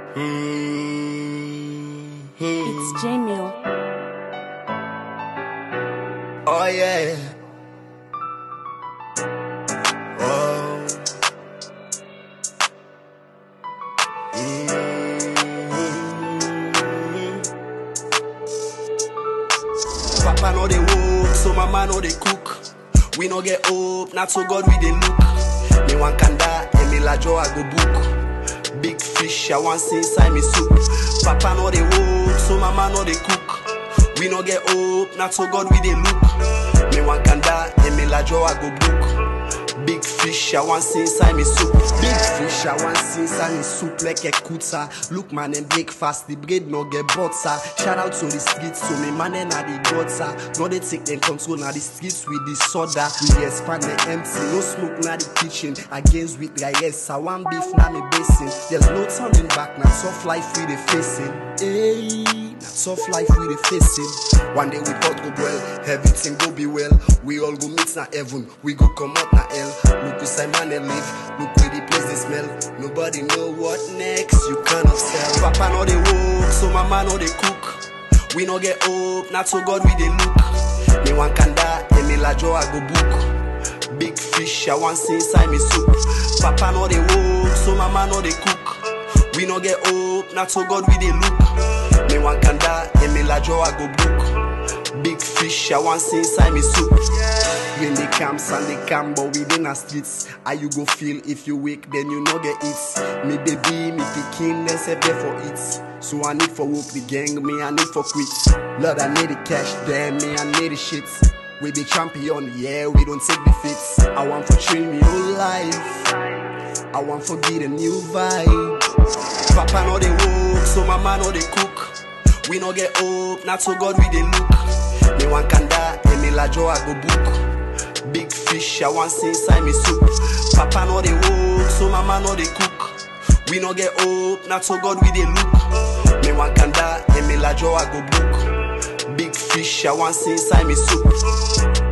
It's J-Mill. Oh yeah. Oh. Mm. Papa no dey work, so mama no dey cook. We no get hope, not so God we dey look. Me wan kanda, Emi Lajo I go book. Big fish, I want see inside me soup. Papa no dey work, so mama no dey cook. We no get hope, not so God we dey look. Me wan kanda, Emi Lajo I go book. Big fish, I want see inside me soup. Big fish, I want see inside me soup like a kuta. Look man and breakfast, the bread no get butter. Shout out to the streets, so me man and the gutter. No they take them control now the streets with the soda. We expand the empty, no smoke now the kitchen. Against with yes, I want beef now me basin. There's no turning back now, soft life we the facing. Hey, now soft life we the facing. One day we thought go well, everything go be well. We all go meet na heaven, we go come out na hell. Look who Simon and live, look where the place they smell. Nobody know what next, you cannot tell. Papa no they work, so mama no they cook. We no get hope, not so God we they look. Me want kanda, Emi Lajo I go book. Big fish, I want see inside me soup. Papa no they work, so mama no they cook. We no get hope, not so God we they look. Me want kanda, Emi Lajo I go book. Big fish, I want see inside me soup. When they camps and they camp, but we in the streets. How you go feel if you wake, then you no get it. Me baby, me picking, then say there for it. So I need for work the gang, me I need for quit. Lord, I need the cash, damn me I need the shit. We be champion, yeah, we don't take defeats. I want for train me whole life. I want for get a new vibe. Papa no they work, so mama no they cook. We no get hope, not so God we they look. Me want kanda, Emi Lajo I go book. Big fish, I want see inside me soup. Papa no they work, so mama no they cook. We no get hope, not so God we they look. Me want kanda, Emi Lajo I go book. Big fish, I want see inside me soup.